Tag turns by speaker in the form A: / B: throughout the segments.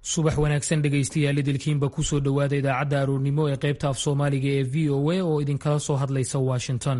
A: subax wanaagsan dhegaystayaal idilkiinba kusoo dhowaada idaacadda aroornimo ee qaybta af soomaaliga ee v o a oo idinkala soo hadlaysa washington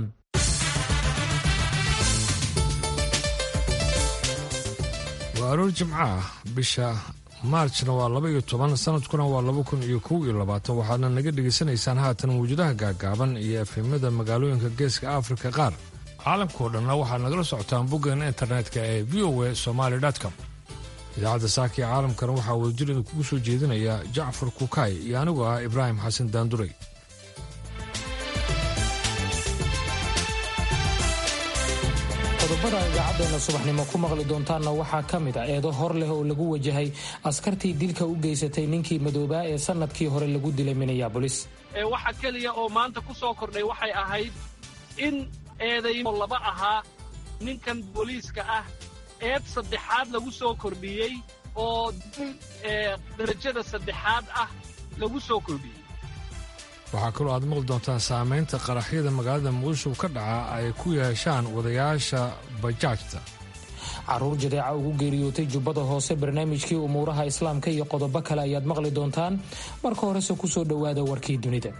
B: waa aroor jimco ah bisha maarjna waa laba iyo toban sanadkuna waa laba kun iyo kow iyo labaatan waxaadna naga dhegaysanaysaan haatan mawjadaha gaagaaban iyo efemada magaalooyinka geeska afrika qaar caalamkao dhanna waxaad nagala socotaan boggan internetka ee v o a somaali com idaacadda saaka ee caalamkana waxaa wadajir idinkugu soo jeedinaya jacfar kukaay iyo anigu ah ibraahim xasan daanduray
A: qodobada idaacadeena subaxnimo ku maqli doontaanna waxaa ka mid a eedo hor leh oo lagu wajahay askartii dilka u geysatay ninkii madoobaa ee sanadkii hore lagu dilay minneabolis
C: waxa keliya oo maanta ku soo kordhay waxay ahayd in eedaymo laba ahaa ninkan booliiska ah eed saddexaad lagu soo kordhiyey oo dil darajada saddexaad ah lagu soo kordhiyey
B: waxaa kaloo aad maqli doontaan saamaynta qaraxyada magaalada muqdisho ka dhaca ay ku yeeshaan wadayaasha bajaajta
A: caruur jadeeca ugu geeriyootay jubbada hoose barnaamijkii umuuraha islaamka iyo qodobo kale ayaad maqli doontaan marka horese kusoo dhowaada warkii dunida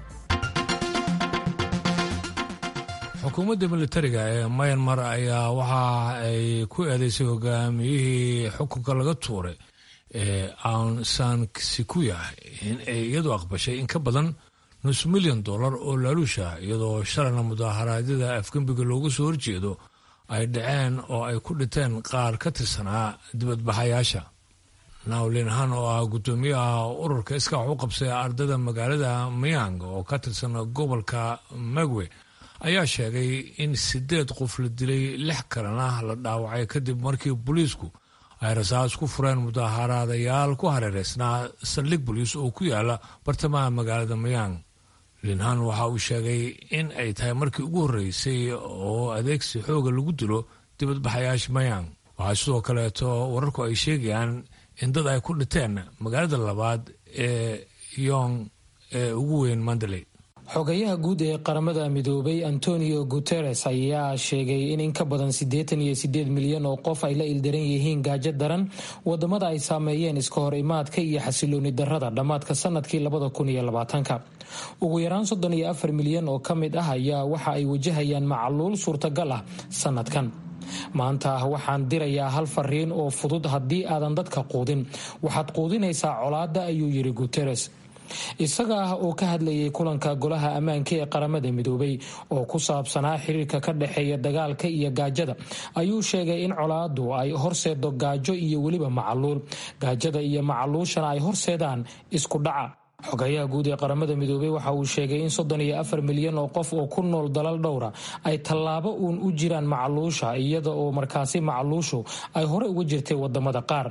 B: xukuumadda militariga ee mayanmar ayaa waxa ay ku eedeysay hogaamiyihii xukunka laga tuuray ee aung san sikuya in ay iyadu aqbashay in ka badan nus milyan dollar oo laaluusha iyadoo shalayna mudaharaadyada afgembiga loogu soo horjeedo ay dhaceen oo ay ku dhinteen qaar ka tirsanaa dibadbaxayaasha nawlinhan oo ah guddoomiyaha ururka iskaax u qabsay ardayda magaalada mayang oo ka tirsan gobolka magwe ayaa sheegay in sideed qof la dilay lix kalena la dhaawacay kadib markii booliisku ay rasaas ku fureen mudaaharaadayaal ku hareereysnaa saldhig boliis oo ku yaala bartamaha magaalada mayang linhan waxa uu sheegay in ay tahay markii ugu horreysay oo adeegsi xooga lagu dilo dibadbaxayaasha mayang waxaa sidoo kaleeto wararku ay sheegayaan in dad ay ku dhinteen magaalada labaad ee yong ee ugu weyn mandaley
A: xogayaha guud ee qaramada midoobay antonio guteres ayaa sheegay in in ka badan siddeetan iyo siddeed milyan oo qof ay la ildaran yihiin gaajo daran wadamada ay saameeyeen iska hor imaadka iyo xasilooni darada dhammaadka sanadkii labada kun iyo labaatanka ugu yaraan soddon iyo afar milyan oo ka mid ah ayaa waxa ay wajahayaan macaluul suurtagal ah sanadkan maanta waxaan dirayaa hal fariin oo fudud haddii aadan dadka quudin waxaad quudinaysaa colaada ayuu yidhi guteres isaga ah oo ka hadlayay kulanka golaha ammaanka ee qaramada midoobay oo ku saabsanaa xiriirka ka dhexeeya dagaalka iyo gaajada ayuu sheegay in colaadu ay horseedo gaajo iyo weliba macaluul gaajada iyo macaluushana ay horseedaan isku dhaca xogayaha guud ee qaramada midoobey waxa uu sheegay in soddon iyo afar milyan oo qof oo ku nool dalal dhowra ay tallaabo uun u jiraan macaluusha iyada oo markaasi macaluushu ay hore uga jirtay wadamada qaar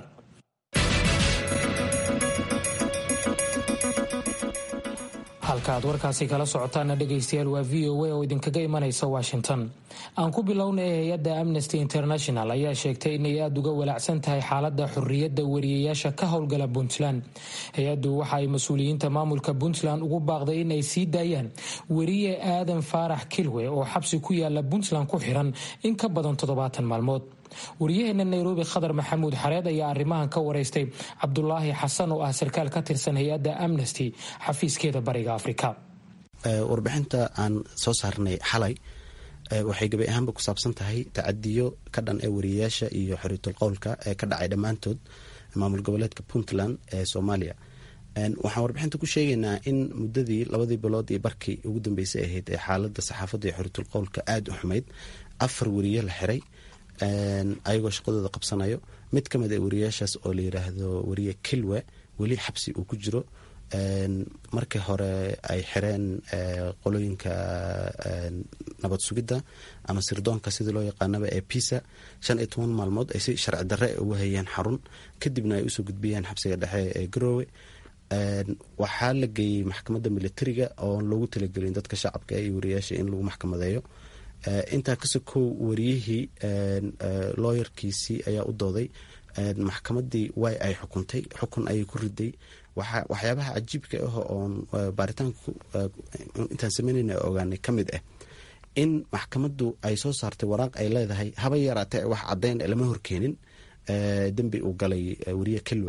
A: halka aad warkaasi kala socotaana dhegaystayaal waa v o a oo idinkaga imanaysa washington aan ku bilowna ee hay-adda amnesty international ayaa sheegtay inay aada uga walaacsan tahay xaaladda xorriyadda wariyayaasha ka howlgala puntland hay-addu waxa ay mas-uuliyiinta maamulka puntland ugu baaqday in ay sii daayaan weriye aadan faarax kilwe oo xabsi ku yaala puntland ku xiran in ka badan toddobaatan maalmood wariyaheena nairobi khadar maxamuud xareed ayaa arrimahan ka wareystay cabdulaahi xasan oo ah sarkaal ka tirsan hay-adda amnesty xafiiskeeda bariga afrika
D: warbixinta aan soo saarnay xalay waxay gabi ahaanba ku saabsan tahay tacadiyo ka dhan ee wariyayaasha iyo xoriitul qowlka ee ka dhacay dhammaantood maamul goboleedka puntland ee soomaaliya waxaan warbixinta ku sheegaynaa in muddadii labadii bilood iyo barkii ugu dambeysay ahayd ee xaalada saxaafadda iyo xoriitul qowlka aada u xumayd afar wariye la xiray ayagoo shaqadooda qabsanayo mid ka mid a wariyayaashaas oo la yiraahdo wariye kilwe weli xabsi uu ku jiro markii hore ay xireen qolooyinka nabad sugidda ama sirdoonka sidii loo yaqaanaba ee pisa shan iyo toban maalmood ay si sharci darre ugu hayeen xarun kadibna ay usoo gudbiyeen xabsiga dhexe ee garoowe waxaa la geeyey maxkamadda militariga oon loogu talagelin dadka shacabka iyo wariyayaasha in lagu maxkamadeeyo intaa kasokow wariyihii looyarkiisii ayaa u dooday maxkamadii way ay xukuntay xukun ayay ku riday waxyaabaha cajiibka ah oon baaritaanka intaan sameynayna ogaanay ka mid ah in maxkamaddu ay soo saartay waraaq ay leedahay haba yaraatee wax caddayn lama horkeenin dembi uu galay wariye kelwe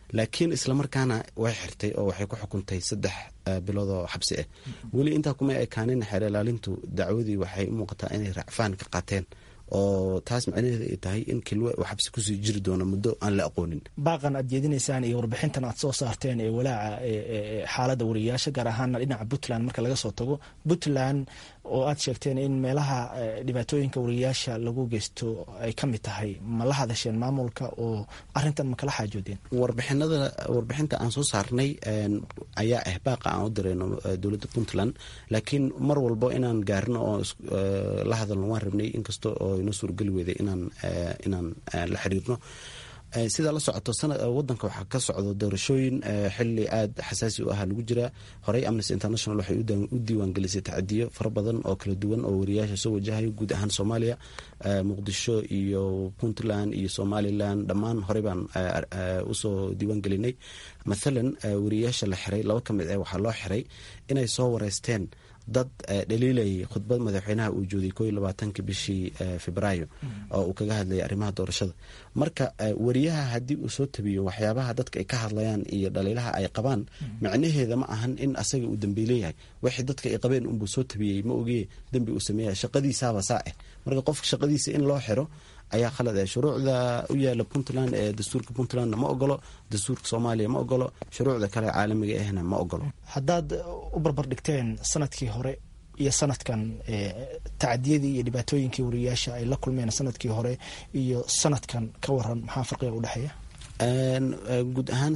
D: laakiin islamarkaana way xirtay oo waxay ku xukuntay saddex bilood oo xabsi ah weli intaa kuma ekaanin xeer ilaalintu dacwadii waxay u muuqataa inay racfaan ka qaateen oo taas macnaheeda ay tahay in kilwe uu xabsi kusii jiri doono muddo aan la aqoonin
E: baaqan aad jeedinaysaan iyo warbixintan aad soo saarteen ee walaaca xaaladda wariyaasha gaar ahaana dhinaca puntland marka laga soo tago puntland oo aad sheegteen in meelaha dhibaatooyinka wariyaasha lagu geysto ay ka mid tahay ma la hadasheen maamulka oo arintan ma kala xaajoodeen
D: warbixinada warbixinta aan soo saarnay ayaa ah baaqa aan u dirayno dowladda puntland laakiin mar walbo inaan gaarno oo la hadalno waan rabnay inkasta oo inoo suurgeli weeday inaan inaan la xiriirno sidaa la socoto wadanka waxaa ka socdo doorashooyin xili aada xasaasi u ah lagu jiraa horey amnesty international waxay u diiwaangelisay tacadiyo fara badan oo kala duwan oo wariyaasha soo wajahayo guud ahaan soomaaliya muqdisho iyo puntland iyo somalilan dhammaan horey baan usoo diiwaangelinay mathalan wariyaasha la xiray laba ka mid ah waxaa loo xiray inay soo wareysteen dad dhaliilayay khudbad madaxweynaha uu joogay ko iyo labaatanka bishii febraayo oo uu kaga hadlayay arrimaha doorashada marka wariyaha haddii uu soo tabiyo waxyaabaha dadka ay ka hadlayaan iyo dhaliilaha ay qabaan macnaheeda ma ahan in asaga uu dambiileyahay wixii dadka ay qabeen unbuu soo tabiyey ma ogee dembi uu sameeya shaqadiisaaba saa ah marka qofka shaqadiisa in loo xiro ayaa khalad ah shuruucda u yaala puntland ee dastuurka puntlandna ma ogolo dastuurka soomaaliya ma ogolo shuruucda kale caalamiga ahna ma ogolo
E: haddaad u barbar dhigteen sanadkii hore iyo sanadkan tacadiyadii iyo dhibaatooyinkii wariyaasha ay la kulmeen sanadkii hore iyo sanadkan ka waran maxaa farqiga u dhexeeya
D: guud ahaan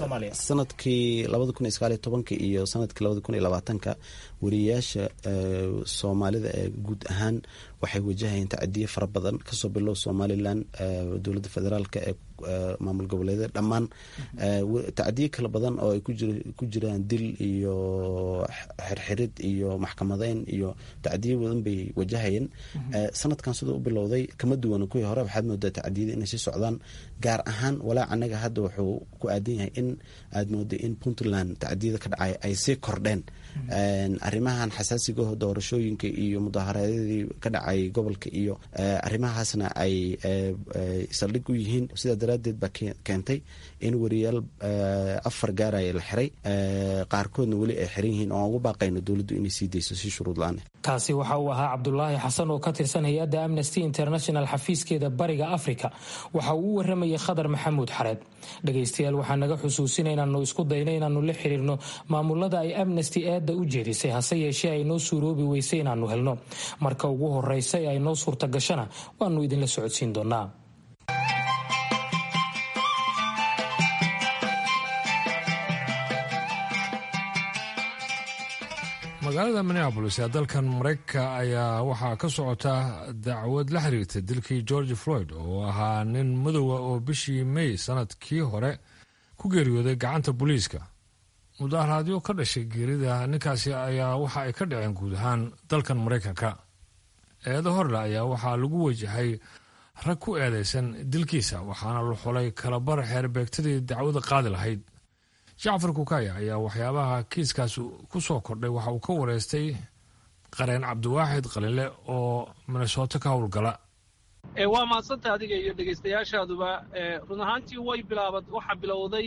D: sanadkii labada kun iyo sagaaliyo tobanka iyo sanadkii labada kun iyo labaatanka wariyayaasha soomaalida ee guud ahaan waxay wajahayeen tacadiye fara badan kasoo bilow somalilan dowladda federaalk ee maamul goboleedyada dhammaan tacadiye kala badan oo ay ku jiraan dil iyo xirxirid iyo maxkamadeyn iyo tacadiye badan bay wajahayeen sanadkan siduu u bilowday kama duwan kuwii hore waxaad moodaa tacadiyada inay sii socdaan gaar ahaan walaac anaga hadda wuxuu ku aadan yahay in aad mooday in puntland tacadiyada ka dhacay ay sii kordheen arrimahan xasaasigaho doorashooyinka iyo mudaaharaadyadii ka dhacay gobolka iyo arrimahaasna ay saldhig u yihiin sidaa daraaddeed baa keentay in wariyaal afar gaaraya la xiray qaarkoodna weli ay xiran yihiin oo aan ugu baaqayno dowladdu inay sii dayso si shuruud la-aan
A: kaasi waxa uu ahaa cabdulaahi xasan oo ka tirsan hay-adda amnesty international xafiiskeeda bariga africa waxa uu u waramayay khadar maxamuud xareed dhegaystayaal waxaa naga xusuusina inaanu isku dayno inaanu la xiriirno maamulada ay amnesty eedda u jeedisay hase yeeshee ay noo suuroobi weysay inaanu helno marka ugu horeysa ee ay noo suurta gashana waanu idinla socodsiin doonaa
B: magaalada minneabolis ee dalkan maraykanka ayaa waxaa ka socota dacwad la xiriirta dilkii george floyd oo ahaa nin madowa oo bishii may sanadkii hore ku geeriyooday gacanta booliiska mudaharaadyo ka dhashay geerida ninkaasi ayaa waxa ay ka dhaceen guud ahaan dalkan maraykanka eedo horle ayaa waxaa lagu wajahay rag ku eedaysan dilkiisa waxaana la xulay kalabar xeerbeegtadii dacwada qaadi lahayd jacfar kukaya ayaa waxyaabaha kiiskaas ku soo kordhay waxa uu ka wareystay qareen cabdiwaaxid qalile oo minnesooto ka howlgala
C: waa mahadsanta adiga iyo dhegaystayaashaaduba run ahaantii way bilaabad waxaa bilowday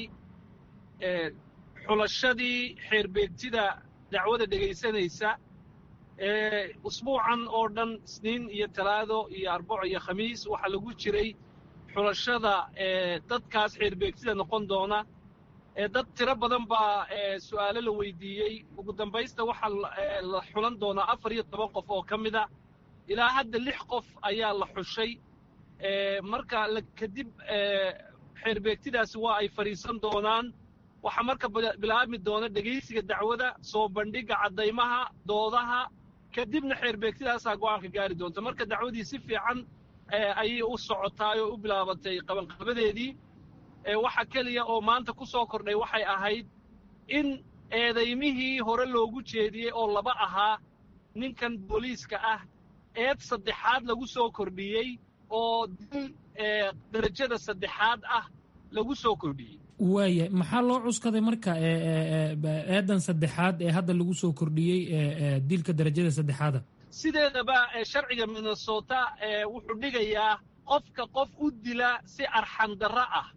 C: xulashadii xeerbeegtida dacwada dhegaysanaysa usbuucan oo dhan isniin iyo talaado iyo arbaco iyo khamiis waxaa lagu jiray xulashada dadkaas xeerbeegtida noqon doona dad tiro badan baa su'aalo la weydiiyey ugu dambaysta waxaa la xulan doonaa afar iyo toban qof oo ka mida ilaa hadda lix qof ayaa la xushay marka kadib xeerbeegtidaasi waa ay fadhiisan doonaan waxaa marka bilaabmi doona dhegaysiga dacwada soo bandhigga caddaymaha doodaha kadibna xeerbeegtidaasaa go'aanka gaari doonta marka dacwadii si fiican ayay u socotaay oo u bilaabatay qabanqabadeedii waxa keliya oo maanta ku soo kordhay waxay ahayd in eedaymihii hore loogu jeediyey oo laba ahaa ninkan booliiska ah eed saddexaad lagu soo kordhiyey oo dil darajada saddexaad ah lagu soo kordhiyey
A: waaya maxaa loo cuskaday marka eedan saddexaad ee hadda lagu soo kordhiyey dilka darajada saddexaada
C: sideedaba sharciga minnesota wuxuu dhigayaa qofka qof u dila si arxandarro ah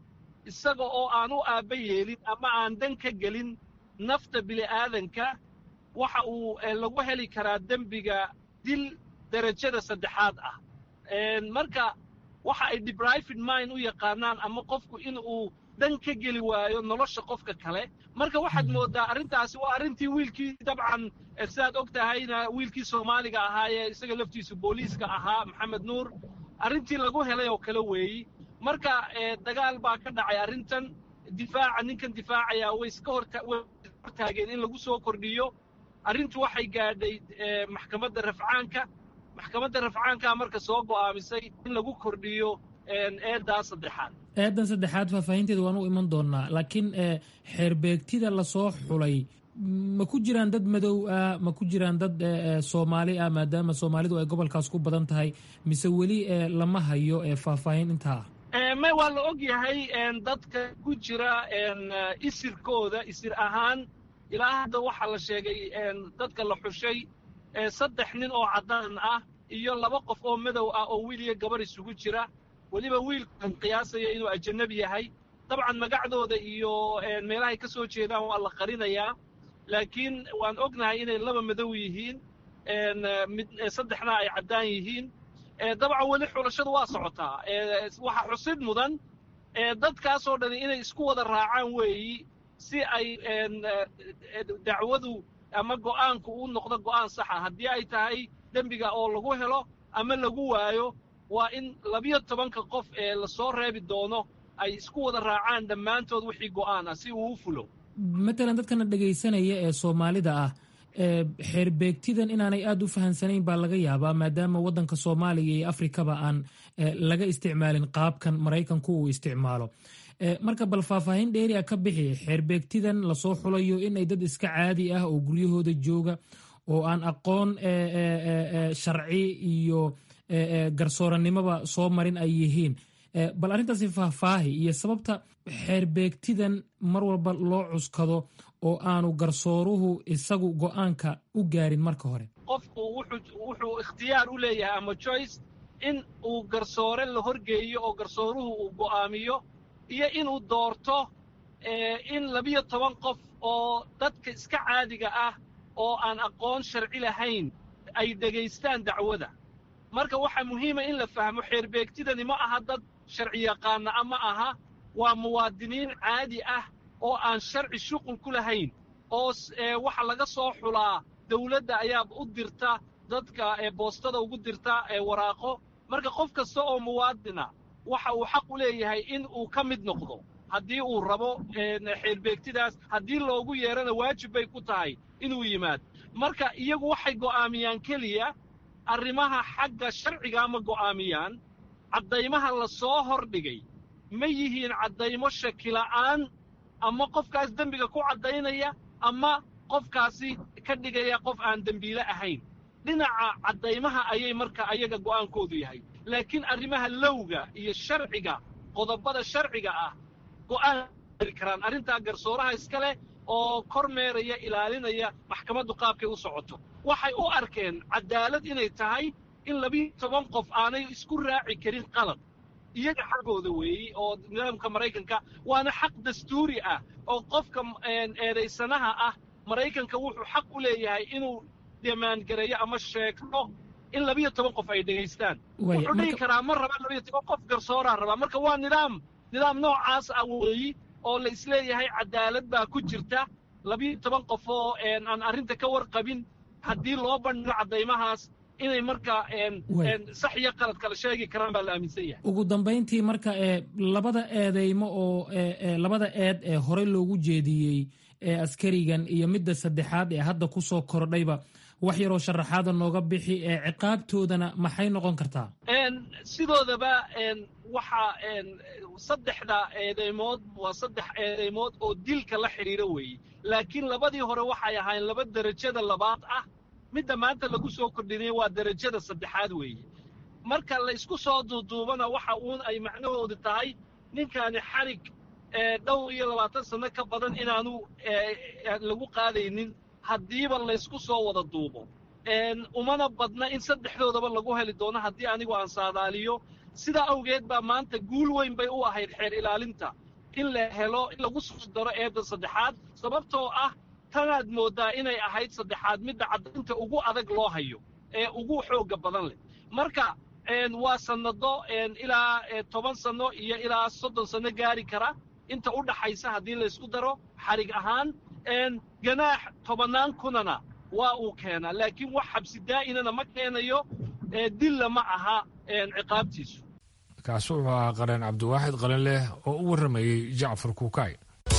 C: isaga oo aan u aabba yeelin ama aan dan ka gelin nafta bili'aadanka waxa uu lagu heli karaa dembiga dil derajada saddexaad ah marka waxa ay deprived mind u yaqaanaan ama qofku in uu dan ka geli waayo nolosha qofka kale marka waxaad mooddaa arrintaasi waa arrintii wiilkii dabcan sidaad og tahayna wiilkii soomaaliga ahaayee isaga laftiisu booliiska ahaa maxamed nuur arrintii lagu helay oo kale weeyi marka dagaal baa ka dhacay arrintan difaaca ninkan difaacaya way iska hortaageen in lagu soo kordhiyo arrintu waxay gaadhay maxkamadda rafcaanka maxkamadda rafcaankaa marka soo go'aamisay in lagu kordhiyo eeddaa saddexaad
A: eeddan saddexaad faahfaahinteeda waan u iman doonnaa laakiin xeerbeegtida lasoo xulay ma ku jiraan dad madow ah ma ku jiraan dad soomaali ah maadaama soomaalidu ay gobolkaas ku badan tahay mise weli lama hayo faahfaahin intaa
C: ah may waa la og yahay dadka ku jira isirkooda isir ahaan ilaa hadda waxaa la sheegay dadka la xushay saddex nin oo caddaan ah iyo laba qof oo madow ah oo wiil iyo gabar isugu jira weliba wiilkan qiyaasaya inuu ajanabi yahay dabcan magacdooda iyo meelahay ka soo jeedaan waa la qarinayaa laakiin waan ognahay inay laba madow yihiin mid saddexna ay caddaan yihiin dabcan weli xulashadu waa socotaa waxaa xusid mudan dadkaasoo dhani inay isku wada raacaan weeyi si ay dacwadu ama go'aanku u noqdo go'aan saxa haddii ay tahay dembiga oo lagu helo ama lagu waayo waa in labiyo tobanka qof ee lasoo reebi doono ay isku wada raacaan dhammaantood wixii go'aan ah si uu u fulo
A: matalan dadkana dhegaysanaya ee soomaalida ah xeerbeegtidan inaanay aada u fahamsanayn baa laga yaabaa maadaama waddanka soomaaliya iyo afrikaba aan laga isticmaalin qaabkan maraykanku uu isticmaalo marka bal faahfaahin dheeri a ka bixi xeerbeegtidan lasoo xulayo inay dad iska caadi ah oo guryahooda jooga oo aan aqoon sharci iyo garsooranimoba soo marin ay yihiin bal arrintaasi faahfaahi iyo sababta xeerbeegtidan mar walba loo cuskado oo aanu garsooruhu isagu go'aanka u gaarin marka hore
C: qofku wuxuu ikhtiyaar u leeyahay ama joyce in uu garsoore la horgeeyo oo garsooruhu uu go'aamiyo iyo inuu doorto in labiyo toban qof oo dadka iska caadiga ah oo aan aqoon sharci lahayn ay dhegaystaan dacwada marka waxaa muhiima in la fahmo xeerbeegtidani ma aha dad sharci yaqaana ama aha waa muwaadiniin caadi ah oo aan sharci shuqul ku lahayn oo waxa laga soo xulaa dawladda ayaa u dirta dadka boostada ugu dirta waraaqo marka qof kasta oo muwaadina waxa uu xaq u leeyahay in uu ka mid noqdo haddii uu rabo xeerbeegtidaas haddii loogu yeerana waajib bay ku tahay inuu yimaad marka iyagu waxay go'aamiyaan keliya arrimaha xagga sharciga ma go'aamiyaan caddaymaha la soo hordhigay ma yihiin caddaymo shakila'aan ama qofkaas dembiga ku caddaynaya ama qofkaasi ka dhigaya qof aan dembiile ahayn dhinaca caddaymaha ayay marka ayaga go'aankoodu yahay laakiin arrimaha lowga iyo sharciga qodobada sharciga ah go'aan karaan arrintaa garsooraha iska leh oo kor meeraya ilaalinaya maxkamaddu qaabkay u socoto waxay u arkeen caddaalad inay tahay in labiyo toban qof aanay isku raaci karin qalad iyaga xaggooda weeyi oo nidaamka maraykanka waana xaq dastuuri ah oo qofka eedaysanaha ah maraykanka wuxuu xaq u leeyahay inuu demaangareeyo ama sheegto in labiyo toban qof ay dhegaystaan wuxuu dhihi karaa ma raba labiyo toban qof garsooraa rabaa marka waa nidaam nidaam noocaas ah weeyi oo la isleeyahay caddaalad baa ku jirta labiyo toban qof oo aan arrinta ka warqabin haddii loo bandhigo caddaymahaas inay marka sax iyo qalad kala sheegi karaan baa la aaminsan yahay
A: ugu dambayntii marka labada eedeymo oo labada eed ee horey loogu jeediyey ee askarigan iyo midda saddexaad ee hadda ku soo kordhayba wax yaroo sharaxaada nooga bixi ee ciqaabtoodana maxay noqon kartaa
C: sidoodaba waxa saddexda eedeymood waa saddex eedeymood oo dilka la xidhiira weeye laakiin labadii hore waxay ahaayeen laba derajada labaad ah midda maanta lagu soo kordhinay waa derajada saddexaad weeye marka la isku soo duuduubana waxa uun ay macnahoodu tahay ninkaani xarig dhowr iyo labaatan sanno ka badan inaanu lagu qaadaynin haddiiba laysku soo wada duubo umana badna in saddexdoodaba lagu heli doono haddii anigu aan saadaaliyo sidaa awgeed baa maanta guul weyn bay u ahayd xeer ilaalinta in la helo in lagu soo daro eedda saddexaad sababtoo ah tanaad mooddaa inay ahayd saddexaad midda caddaynta ugu adag loo hayo ee ugu xoogga badan leh marka waa sannado ilaa toban sanno iyo ilaa soddon sanno gaari kara inta u dhaxaysa haddii laysku daro xarig ahaan ganaax tobannaan kunana waa uu keenaa laakiin wax xabsi daa'inana ma keenayo dilla ma aha ciqaabtiisu
B: kaasi wuxuu ahaa qareen cabdiwaaxid qalin leh oo u warramayey jacfar kuukay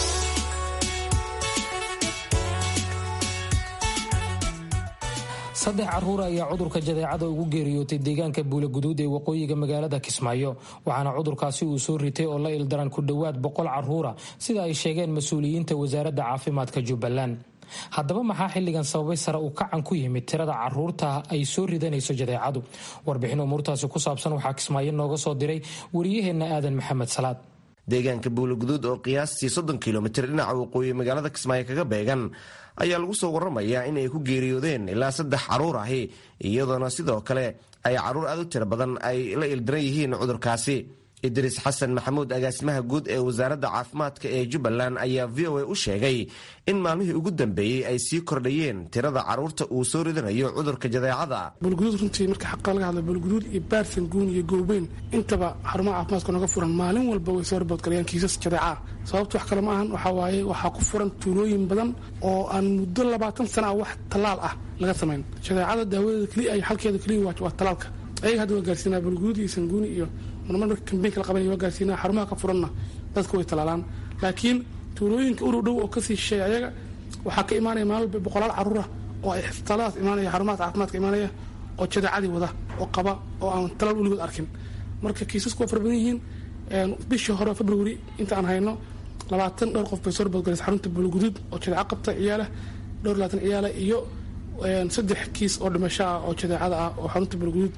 A: saddex carruur ayaa cudurka jadeecada ugu geeriyootay deegaanka buulaguduud ee waqooyiga magaalada kismaayo waxaana cudurkaasi uu soo ritay oo la ildaran ku dhowaad boqol carruura sida ay sheegeen mas-uuliyiinta wasaaradda caafimaadka jubbaland haddaba maxaa xilligan sababay sare uu kacan ku yimid tirada carruurta ay soo ridanayso jadeecadu warbixin umuurtaasi ku saabsan waxaa kismaayo nooga soo diray wariyaheenna aadan maxamed salaad
F: deegaanka buulaguduud oo qiyaastii soddon kilomitir dhinaca waqooyi magaalada kismaayo kaga beegan ayaa lagu soo waramayaa in ay ku geeriyoodeen ilaa saddex carruur ahi iyadoona sidoo kale ay carruur aad u tiro badan ay la ildiran yihiin cudurkaasi idriis xasan maxamuud agaasimaha guud ee wasaaradda caafimaadka ee jubbaland ayaa v o a u sheegay in maalmihii ugu dambeeyey ay sii kordhayeen tirada carruurta uu soo ridanayo cudurka jadeecada
G: buulguduud runtii marka xaqa laga hadla buulguduud iyo baarsan guun iyo goobeyn intaba xarumaha caafimaadka nooga furan maalin walba way soo riboodgalayaan kiisas jadeeca sababta wax kale ma ahan waxaa waaye waxaa ku furan tuulooyin badan oo aan muddo labaatan sana ah wax tallaal ah laga samayn jadeecada daawadeeda keliya ay xalkeeda keliya waa tallaalka ayaga hadda waa gaarsiinaa buulguduud iyo sanguuni iyo marmar marka kambeynka la qabanaya waa gaarsiinaa xarumaha ka furanna dadka way tallaalaan laakiin tuulooyinka urow dhow oo kasii shisheeya ayaga waxaa ka imaanaya maalin walba boqolaal carruura oo ay isbitaalladaas imaanaya xarumahaas caafimaadka imaanaya oo jadeecadii wada oo qaba oo aan talaal weligood arkin marka kiisasku waa fara badan yihiin bishii hore february inta aan hayno labaatan dhowr qof bay soo riboodgalaysa xarunta buulguduud oo jadeeco qabta ciyaala dhowr labaatan ciyaala iyo saddex kiis oo dhimasho ah oo jadeecada ah oo xarunta buulguduud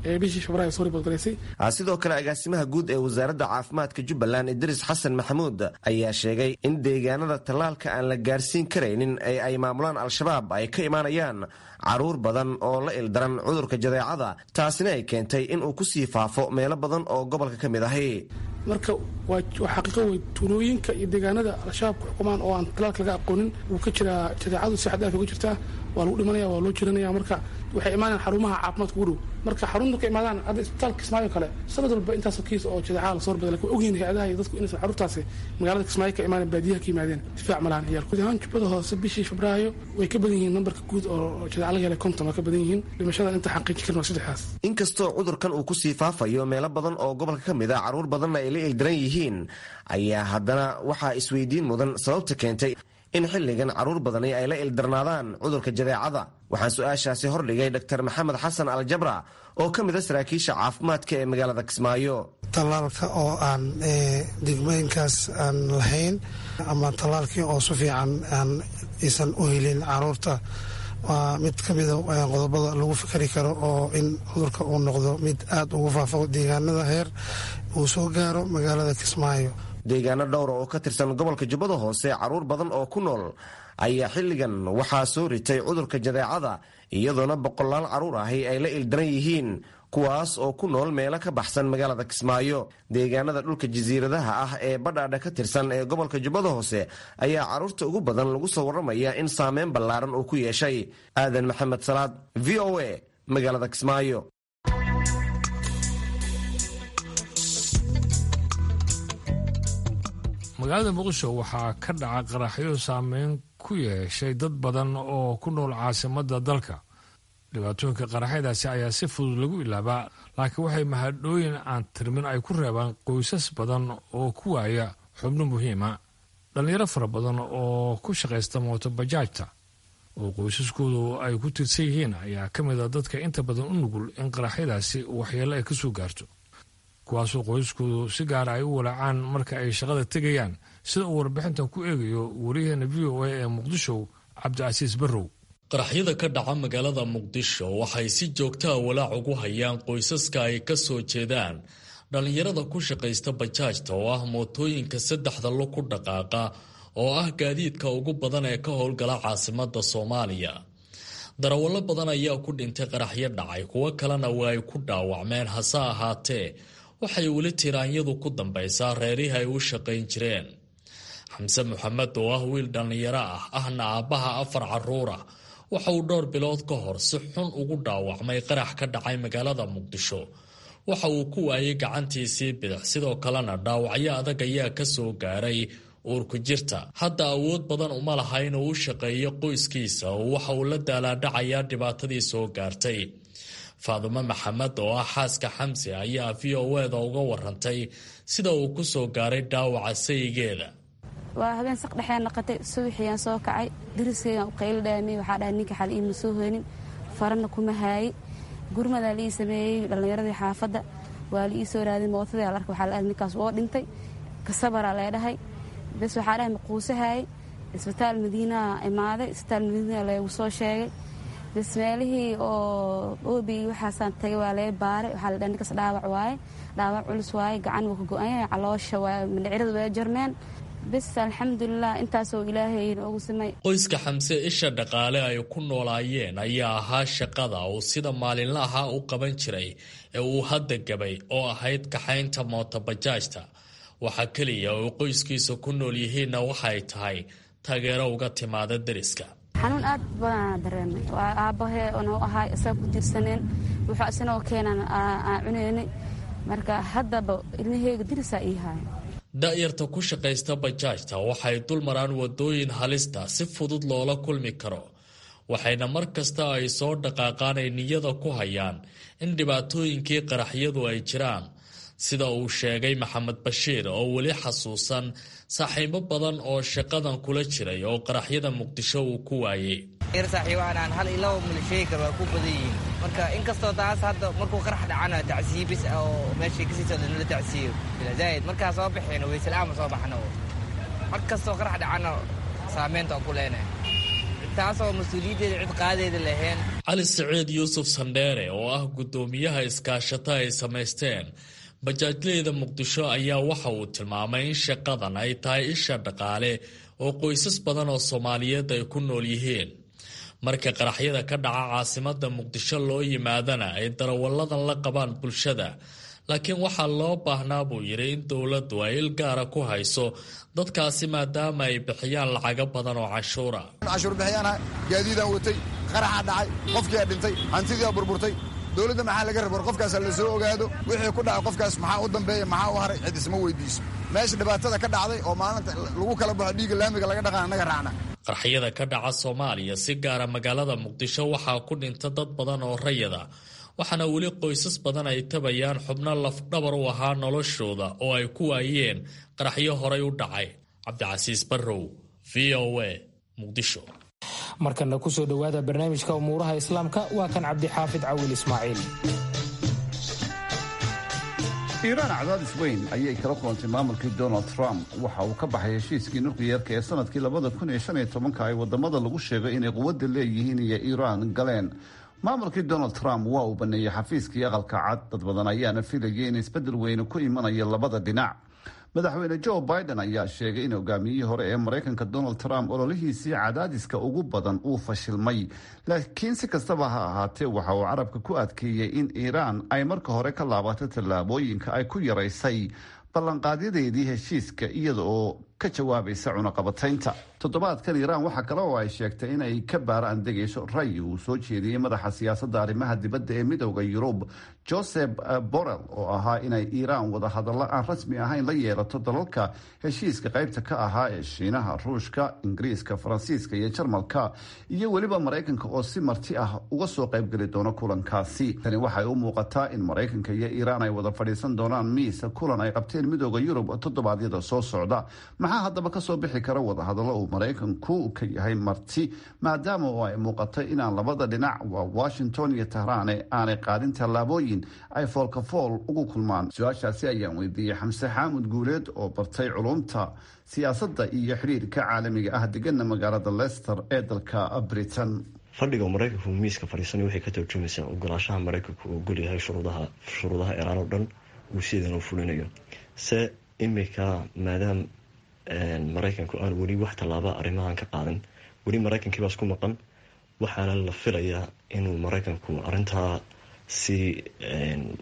F: sidoo kale agaasimaha guud ee wasaaradda caafimaadka jubbaland idriis xasan maxamuud ayaa sheegay in deegaanada tallaalka aan la gaarsiin karaynin ee ay maamulaan al-shabaab ay ka imaanayaan carruur badan oo la ildaran cudurka jadeecada taasina ay keentay in uu kusii faafo meelo badan oo gobolka ka mid ahi
G: marka waa xaqiiqo wey tuulooyinka iyo deegaanada al-shabaab ku xukumaan oo aan talaalka laga aqoonin wuu ka jiraa jadeecadu si xadaaf uga jirtaa waa lagu dhimanaya waa loo jiranaya marka waxay imaanayaan xarumaha caafimaadka ugu dhow marka xarun markay imaadaan hadda isbitaalka kismaayo kale sanad walba intaasoo kiis oo jadeecada lasoo horbaday lakin waa ogyihin hay-adaha iyo dadku inaysan carruurtaasi magaalada kismaayo ka imaaneen baadiyaha ka yimaadeen difaac malahan ciyaal guud ahaan jubbada hoose bishii febraayo way ka badan yihiin nambarka guud oo jadeeca laga helay konton waa ka badan yihiin dhimashada inta xaqiijin karin waa saddexdaas
F: inkastoo cudurkan uu kusii faafayo meelo badan oo gobolka ka mid a carruur badanna ay la ildiran yihiin ayaa haddana waxaa isweydiin mudan sababta keentay in xilligan carruur badani ay la ildarnaadaan cudurka jadeecada waxaan su-aashaasi hordhigay dr maxamed xasan aljabra oo ka mid a saraakiisha caafimaadka ee magaalada kismaayo
H: tallaalka oo aan degmooyinkaas aan lahayn ama tallaalkii oo si fiican aan aysan u helin caruurta waa mid ka mida qodobada lagu fikri karo oo in cudurka uu noqdo mid aada ugu faafo deegaanada heer uu soo gaaro magaalada kismaayo
F: deegaano dhowra oo ka tirsan gobolka jubbada hoose carruur badan oo ku nool ayaa xilligan waxaa soo ritay cudurka jadeecada iyadoona boqolaal carruur ahi ay la ildaran yihiin kuwaas oo ku nool meelo ka baxsan magaalada kismaayo deegaanada dhulka jasiiradaha ah ee badhaadha ka tirsan ee gobolka jubbada hoose ayaa carruurta ugu badan lagu soo warramaya in saameyn ballaaran uu ku yeeshay aadan maxamed salaad v o a magaalada kismaayo
B: magaalada muqdisho waxaa ka dhaca qaraxyo saameyn ku yeeshay dad badan oo ku nool caasimadda dalka dhibaatooyinka qaraxyadaasi ayaa si fudud lagu ilaabaa laakiin waxay mahadhooyin aan tirmin ay ku reebaan qoysas badan oo ku waaya xubno muhiima dhallinyaro fara badan oo ku shaqaysta mootobajaajta oo qoysaskoodu ay ku tirsan yihiin ayaa ka mid a dadka inta badan u nugul in qaraxyadaasi waxyeelo ay ka soo gaarto kuwaasoo qoysaskoodu si gaara ay u walaacaan marka ay shaqada tegayaan sida uu warbixintan ku eegayo wariyaheena v o a ee muqdisho cabdicasiis barrow
I: qaraxyada ka dhaca magaalada muqdisho waxay si joogtaa walaac ugu hayaan qoysaska ay ka soo jeedaan dhallinyarada ku shaqaysta bajaajta oo ah mootooyinka saddexda lo ku dhaqaaqa oo ah gaadiidka ugu badan ee ka howlgala caasimadda soomaaliya darawallo badan ayaa ku dhintay qaraxyo dhacay kuwo kalena waa ay ku dhaawacmeen hase ahaatee waxay weli tiraanyadu ku dambaysaa reerihii ay u shaqayn jireen xamse maxamed oo ah wiil dhallinyaro ah ahna aabbaha afar carruura waxa uu dhowr bilood ka hor si xun ugu dhaawacmay qarax ka dhacay magaalada muqdisho waxa uu ku waayay gacantiisii bidix sidoo kalena dhaawacyo adag ayaa ka soo gaaray uurku jirta hadda awood badan uma laha inuu u shaqeeyo qoyskiisa oo waxa uu la daalaadhacayaa dhibaatadii soo gaartay faadumo maxamed oo ah xaaska xamse ayaa v o eda uga warantay sida uu ku soo gaaray dhaawaca sayigeeda
J: waa habeen saq dhexee naqatay subaxiyaan soo kacay dariskeygaan u qaylo dhaamiyey waxaa dhahay ninka xal iima soo hoynin farana kuma haaye gurmadaa liii sameeyey dhallinyaradii xaafadda waa liii soo raaday mootadii alarka waxaa la ninkaas woo dhintay kasabaraa lee dhahay bes waxaa dhahay maquusahaayey isbitaal madiinaha imaaday isbitaal madiina leegu soo sheegay bes meelihii oo oobi waxaasaan tagay waa lee baaray waxaa la dhahay ninkaas dhaawac waaye dhaawac culus waaye gacan waa ka go-anya caloosha waa mindhicirada waa jarmeen bes alxamdulilah intaasoo ilaahay noogu samay
I: qoyska xamse isha dhaqaale ay ku noolaayeen ayaa ahaa shaqada uu sida maalinlaha u qaban jiray ee uu hadda gabay oo ahayd kaxaynta mootobajaajta waxaa keliya oo qoyskiisa ku nool yihiinna waxay tahay taageero uga timaada deriska
J: xanuun aad badanaa dareemay waa aabbahee noo ahaay isaga ku tiirsaneen wuxuu isanoo keenan aan cunaynay marka haddaba ilmaheyga derisaa ii haaya
I: da-yarta ku shaqaysta bajaajta waxay dul maraan wadooyin halista si fudud loola kulmi karo waxayna mar kasta ay soo dhaqaaqaan ay niyada ku hayaan in dhibaatooyinkii qaraxyadu ay jiraan sida uu sheegay maxamed bashiir oo weli xasuusan saaxiibo badan oo shaqadan kula jiray oo qaraxyada muqdisho uu ku waayey
K: saaxiibaanaan hal iyo laba milsheykar waa ku badan yihiin marka inkastoo taas hadda markuu qarax dhacana tacsiye bis oo meeshay kasii socda nala tacsiyo zaaid markaa soo baxeeno waysela'aama soo baxno mar kastoo qarax dhacana saameynta oo ku leenahay taasoo mas-uuliyaddeeda cid qaadeeda lahayn
I: cali siciid yuusuf sandheere oo ah guddoomiyaha iskaashata ay samaysteen bajaajleyda muqdisho ayaa waxa uu tilmaamay in shaqadan ay tahay isha dhaqaale oo qoysas badan oo soomaaliyeed ay ku nool yihiin marka qaraxyada ka dhaca caasimada muqdisho loo yimaadana ay darawalladan la qabaan bulshada laakiin waxaa loo baahnaa buu yidhi in dowladdu ay il gaara ku hayso dadkaasi maadaama ay bixiyaan lacago badan oo canshuura
L: canshuur bixiyaana gaadiidaan watay qaraxaa dhacay qofkiiaa dhintay hantidiia burburtay dowladda maxaa laga raba war qofkaas la soo ogaado wixii ku dhacay qofkaas maxaa u dambeeya maxaa u haray cid isma weydiiso meesha dhibaatada ka dhacday oo maalinta lagu kala baxo dhiigga laamiga laga dhaqan annaga raacna
I: qaraxyada ka dhaca soomaaliya si gaara magaalada muqdisho waxaa ku dhinta dad badan oo rayada waxaana weli qoysas badan ay tabayaan xubno lafdhabar u ahaa noloshooda oo ay ku waayeen qaraxyo horay u dhacay cabdicasiis barrow v o a muqdisho
A: markana kusoo dhowaada barnaamijka umuuraha islaamka waa kan cabdixaafid cawil ismaaciil
M: iiraan cadaadis weyn ayay kala kulantay maamulkii donald trump waxa uu ka baxay heshiiskii nukliyeerka ee sanadkii labada kun iyo shan iyo tobanka ay wadamada lagu sheegay inay quwadda leeyihiin iyo iiraan galeen maamulkii donald trump waa uu baneeyey xafiiskii aqalka cad dad badan ayaana filayay in isbedel weyne ku imanayo labada dhinac madaxweyne joe biden ayaa sheegay in hogaamiyihii hore ee maraykanka donald trump ololihiisii cadaadiska ugu badan uu fashilmay laakiin si kastaba ha ahaatee waxa uu carabka ku adkeeyey in iiraan ay marka hore ka laabato tallaabooyinka ay ku yaraysay ballanqaadyadeedii heshiiska iyada oo ka jawaabaysa cunaqabataynta toddobaadkan iiraan waxaa kale oo ay sheegtay inay ka baaraan degayso ray uu soo jeediyey madaxa siyaasadda arrimaha dibadda ee midowda yurub joseph borrell oo ahaa inay iiraan wadahadallo aan rasmi ahayn la yeelato dalalka heshiiska qaybta ka ahaa ee shiinaha ruushka ingiriiska faransiiska iyo jarmalka iyo weliba maraykanka oo si marti ah uga soo qaybgeli doono kulankaasi tani waxay u muuqataa in maraykanka iyo iiraan ay wada fadhiisan doonaan miis kulan ay qabteen midowda yurub toddobaadyada soo socda maxaa haddaba kasoo bixi kara wadahadallo uu maraykanku ka yahay marti maadaama oo ay muuqatay inaan labada dhinac waa washington iyo tahraane aanay qaadin tallaabooyin ay foolkafool ugu kulmaan su-aashaasi ayaan weydiiyey xamse xaamud guuleed oo bartay culumta siyaasadda iyo xidhiirka caalamiga ah degana magaalada leicester ee dalka britain
N: fadhiga maraykanku miiska fadhiisanay waxay ka tarjumaysaa ogolaashaha maraykanku uu golyahay shuruudaha shuruudaha iiraan oo dhan uu sideedan u fulinayo se imika maadaam maraykanku aan weli wax tallaaba arrimahan ka qaadan weli maraykankiibaa isku maqan waxaana la filayaa inuu maraykanku arintaa si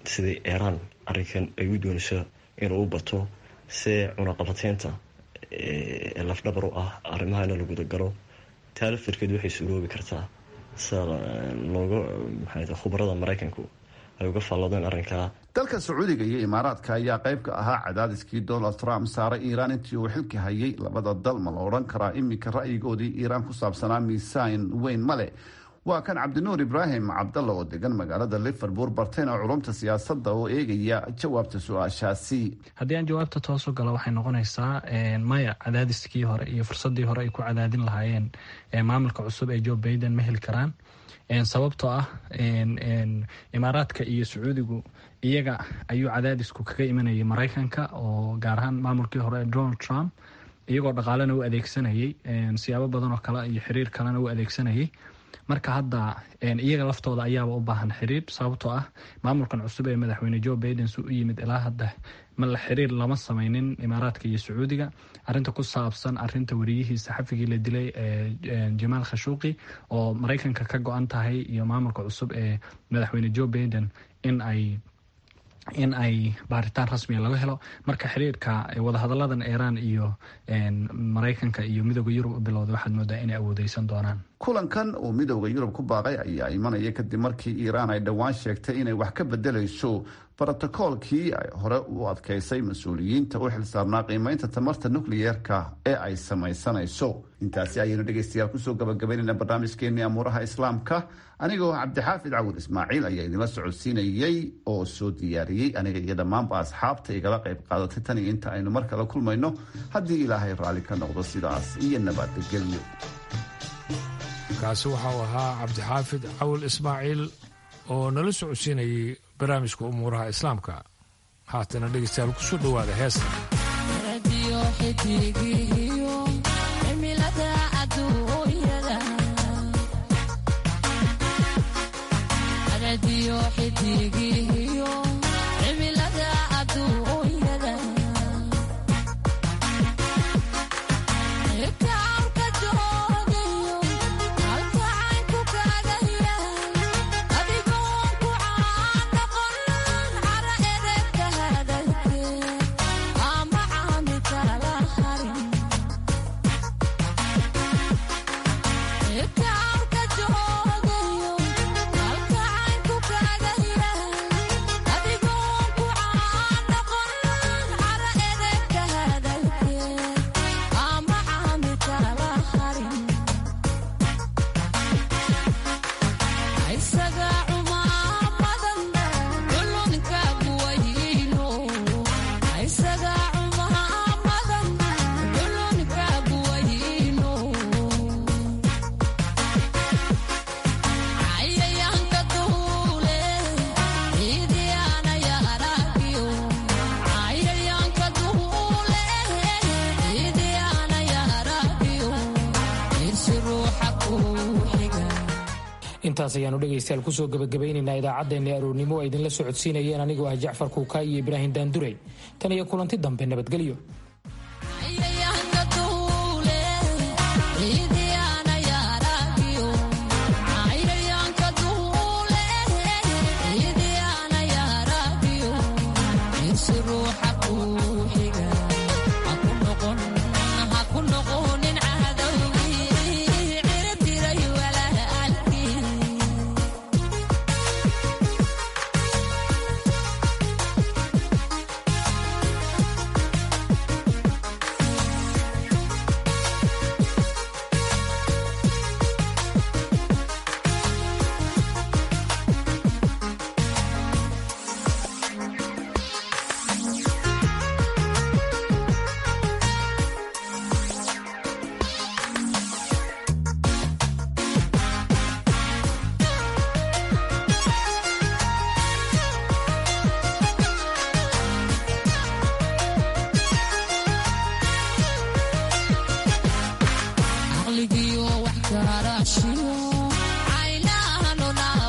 N: sidai iiraan arrinkan ay u doonayso inuu u bato see cunaqabateynta lafdhabar u ah arrimahana la gudagalo taa laftarkeed waxay suroobi kartaa sida looga maxaa khubarada maraykanku ay uga faalloodeen arrinkaa
M: dalka sacuudiga iyo imaaraadka ayaa qayb ka ahaa cadaadiskii donald trump saaray iiraan intii uu xilka hayay labada dal ma la odhan karaa iminka ra'yigoodii iiraan ku saabsanaa miisaan weyn male waa kan cabdinuur ibraahim cabdalla oo degan magaalada liverpool bartayna culumta siyaasadda oo eegaya jawaabta su-aashaasi
O: haddii aan jawaabta toosu galo waxay noqonaysaa maya cadaadiskii hore iyo fursadii hore ay ku cadaadin lahaayeen maamulka cusub ee joe baiden ma heli karaan sababtoo ah imaaraadka iyo sacuudigu iyaga ayuu cadaadisku kaga imanayay maraykanka oo gaar ahaan maamulkii hore donald trump iyagoo dhaqaalena u adeegsanayay siyaabo badan oo kale iyo xiriir kalena u adeegsanayay marka hadda iyaga laftooda ayaaba u baahan xiriir sababtoo ah maamulkan cusub ee madaxweyne joe baiden su u yimid ilaa hadda ma la xiriir lama sameynin imaaraadka iyo sacuudiga arinta ku saabsan arinta wariyihii saxafigii la dilay jamaal khashuuqi oo maraykanka ka go-an tahay iyo maamulka cusub ee madaxweyne joe baiden in ay in ay baaritaan rasmiga laga helo marka xiriirka wadahadaladan iiraan iyo maraykanka iyo midooda yurub u bilowday waxaad moodaa inay awoodeysan doonaan
M: kulankan uu midooda yurub ku baaqay ayaa imanaya kadib markii iiraan ay dhowaan sheegtay inay wax ka bedelayso brotokoolkii ay hore u adkeysay mas-uuliyiinta u xilsaarnaa qiimeynta tamarta nukliyeerka ee ay samaysanayso intaasi ayaynu dhegeystayaal kusoo gabagabaynayna barnaamijkeenii amuuraha islaamka anigoo cabdixaafid cawur ismaaciil ayaa idinla socodsiinayey oo soo diyaariyey aniga iyo dhammaanba asxaabta igala qayb qaadatay tan iyo inta aynu mar kale kulmayno haddii ilaahay raalli ka noqdo sidaas iyo nabadgelyo
B: kaasi waxau ahaa cabdixaafid cawil ismaaciil oo nala socodsiinayay barnaamijka umuuraha islaamka haatana dhegeystayaal kusoo dhowaada heesta intaas ayaanu dhegaystayaal kusoo gabagabaynaynaa idaacaddeenni aroornimo ay idinla socodsiinayeen anigoo ah jacfar kuukaa iyo ibraahim daandurey tan iyo kulanti dambe nabadgelyo